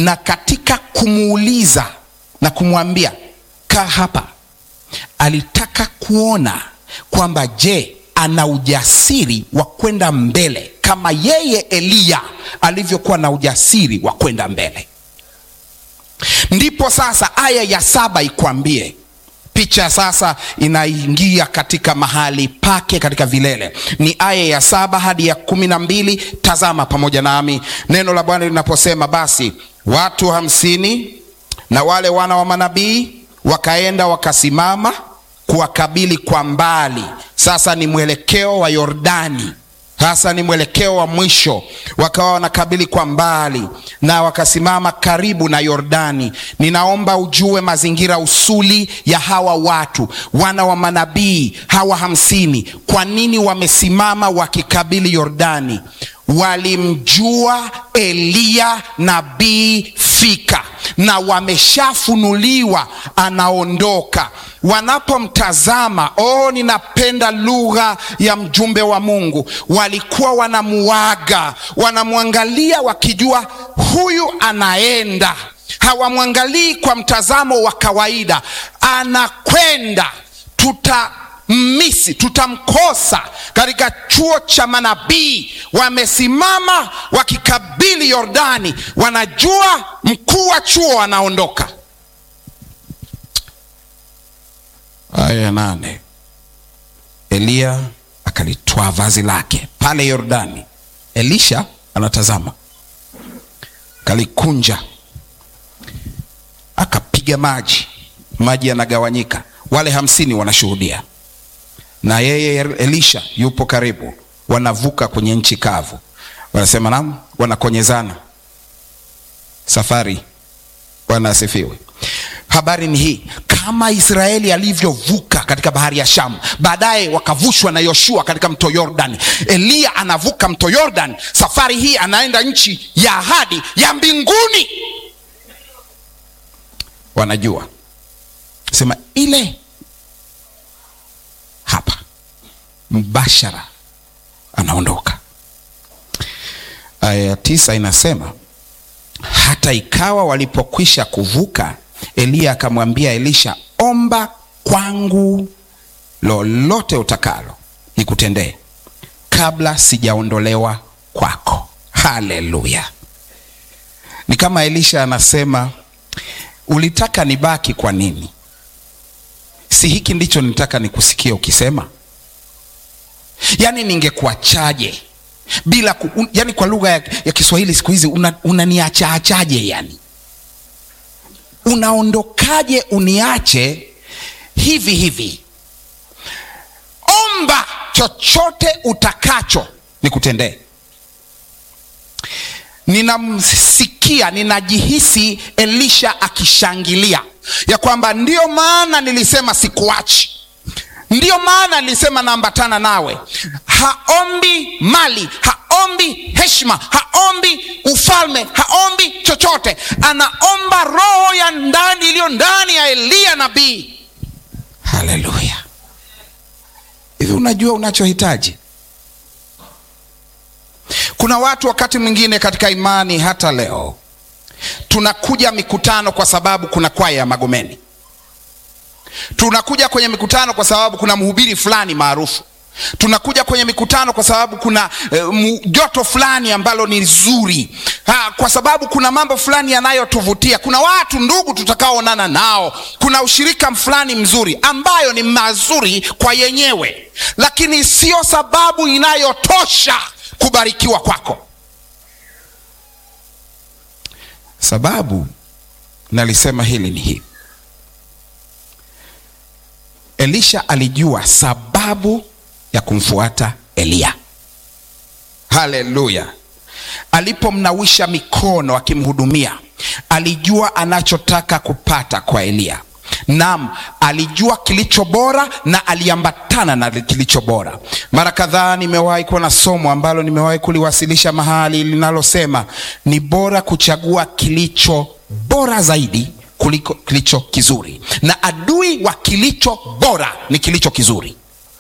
na katika kumuuliza na kumwambia kaa hapa, alitaka kuona kwamba je, ana ujasiri wa kwenda mbele kama yeye Eliya alivyokuwa na ujasiri wa kwenda mbele. Ndipo sasa aya ya saba ikwambie picha sasa inaingia katika mahali pake katika vilele. Ni aya ya saba hadi ya kumi na mbili. Tazama pamoja nami neno la Bwana linaposema, basi watu hamsini na wale wana wa manabii wakaenda wakasimama kuwakabili kwa mbali. Sasa ni mwelekeo wa Yordani, sasa ni mwelekeo wa mwisho. Wakawa wanakabili kwa mbali na wakasimama karibu na Yordani. Ninaomba ujue mazingira usuli ya hawa watu wana wa manabii hawa hamsini. Kwa nini wamesimama wakikabili Yordani? Walimjua Eliya nabii fika na wameshafunuliwa anaondoka. Wanapomtazama, oh, ninapenda lugha ya mjumbe wa Mungu. Walikuwa wanamuaga, wanamwangalia wakijua huyu anaenda. Hawamwangalii kwa mtazamo wa kawaida, anakwenda tuta misi tutamkosa katika chuo cha manabii. Wamesimama wakikabili Yordani, wanajua mkuu wa chuo anaondoka. Aya ya nane, Eliya akalitwaa vazi lake pale Yordani. Elisha anatazama, kalikunja, akapiga maji, maji yanagawanyika. Wale hamsini wanashuhudia na yeye Elisha yupo karibu, wanavuka kwenye nchi kavu, wanasema nam, wanakonyezana safari. Bwana asifiwe. Habari ni hii, kama Israeli alivyovuka katika bahari ya Shamu, baadaye wakavushwa na Yoshua katika mto Yordan. Eliya anavuka mto Yordan, safari hii anaenda nchi ya ahadi ya mbinguni. Wanajua sema ile hapa mbashara anaondoka. Aya ya tisa inasema hata ikawa walipokwisha kuvuka, Eliya akamwambia Elisha, omba kwangu lolote utakalo nikutendee kabla sijaondolewa kwako. Haleluya! Ni kama Elisha anasema, ulitaka nibaki kwa nini? Si hiki ndicho nitaka nikusikia ukisema? Yaani ningekuachaje bila ku, un, yani kwa lugha ya, ya Kiswahili siku hizi unaniachaachaje? Una yani unaondokaje uniache hivi hivi? Omba chochote utakacho nikutendee. Ninamsikia, ninajihisi Elisha akishangilia ya kwamba ndiyo maana nilisema sikuachi, ndiyo maana nilisema naambatana nawe. Haombi mali, haombi heshima, haombi ufalme, haombi chochote, anaomba roho ya ndani iliyo ndani ya Eliya nabii. Haleluya! Hivi unajua unachohitaji? Kuna watu wakati mwingine katika imani, hata leo tunakuja mikutano kwa sababu kuna kwaya ya Magomeni. Tunakuja kwenye mikutano kwa sababu kuna mhubiri fulani maarufu. Tunakuja kwenye mikutano kwa sababu kuna eh, joto fulani ambalo ni zuri ha, kwa sababu kuna mambo fulani yanayotuvutia. Kuna watu ndugu tutakaoonana nao, kuna ushirika fulani mzuri ambayo ni mazuri kwa yenyewe, lakini sio sababu inayotosha kubarikiwa kwako. Sababu nalisema hili ni hii, Elisha alijua sababu ya kumfuata Eliya. Haleluya! Alipomnawisha mikono akimhudumia, alijua anachotaka kupata kwa Eliya. Naam, alijua kilicho bora na aliambatana na kilicho bora. Mara kadhaa nimewahi kuwa na somo ambalo nimewahi kuliwasilisha mahali linalosema ni bora kuchagua kilicho bora zaidi kuliko kilicho kizuri, na adui wa kilicho bora ni kilicho kizuri.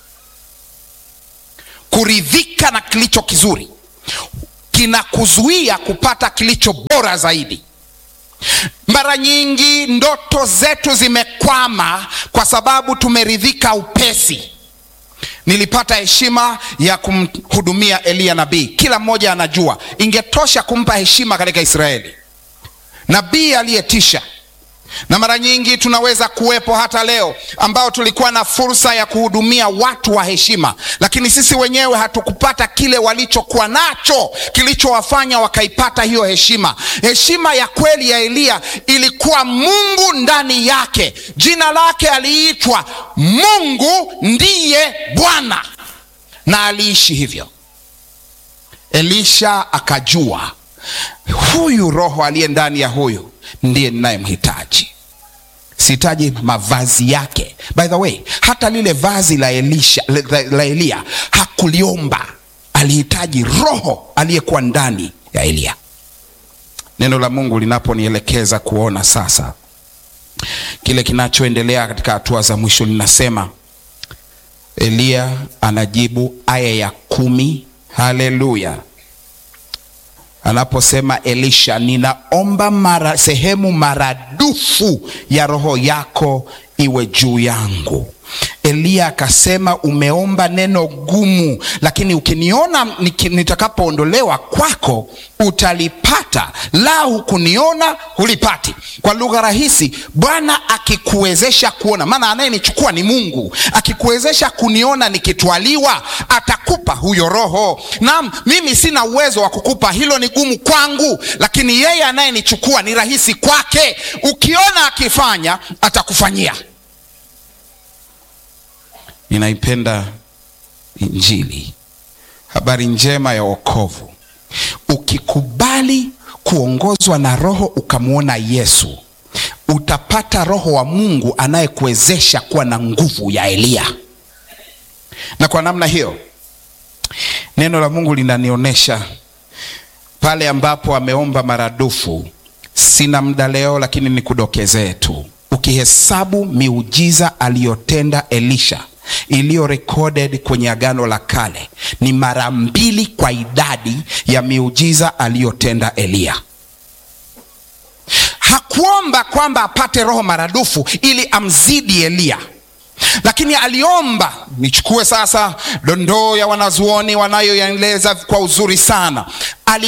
Kuridhika na kilicho kizuri kinakuzuia kupata kilicho bora zaidi. Mara nyingi ndoto zetu zimekwama kwa sababu tumeridhika upesi. Nilipata heshima ya kumhudumia Eliya nabii, kila mmoja anajua, ingetosha kumpa heshima katika Israeli, nabii aliyetisha na mara nyingi tunaweza kuwepo hata leo ambao tulikuwa na fursa ya kuhudumia watu wa heshima, lakini sisi wenyewe hatukupata kile walichokuwa nacho kilichowafanya wakaipata hiyo heshima. Heshima ya kweli ya Eliya ilikuwa Mungu ndani yake. Jina lake aliitwa Mungu ndiye Bwana, na aliishi hivyo. Elisha akajua huyu roho aliye ndani ya huyu ndiye ninayemhitaji. Sihitaji mavazi yake. By the way, hata lile vazi la Elisha, la, la Eliya hakuliomba, alihitaji roho aliyekuwa ndani ya Eliya. Neno la Mungu linaponielekeza kuona sasa kile kinachoendelea katika hatua za mwisho, linasema Eliya anajibu aya ya kumi. Haleluya! Anaposema Elisha, ninaomba mara sehemu maradufu ya roho yako iwe juu yangu. Eliya akasema, umeomba neno gumu, lakini ukiniona nitakapoondolewa kwako utalipata, la hukuniona hulipati. Kwa lugha rahisi, Bwana akikuwezesha kuona, maana anayenichukua ni Mungu, akikuwezesha kuniona nikitwaliwa, atakupa huyo roho. Naam, mimi sina uwezo wa kukupa, hilo ni gumu kwangu, lakini yeye anayenichukua ni rahisi kwake. Ukiona akifanya, atakufanyia. Ninaipenda Injili, habari njema ya wokovu. Ukikubali kuongozwa na Roho ukamwona Yesu, utapata Roho wa Mungu anayekuwezesha kuwa na nguvu ya Eliya. Na kwa namna hiyo neno la Mungu linanionyesha pale ambapo ameomba maradufu. Sina muda leo, lakini nikudokezee tu, ukihesabu miujiza aliyotenda Elisha iliyo recorded kwenye Agano la Kale ni mara mbili kwa idadi ya miujiza aliyotenda Eliya. Hakuomba kwamba apate roho maradufu ili amzidi Eliya, lakini aliomba. Nichukue sasa dondoo ya wanazuoni wanayoyaeleza kwa uzuri sana.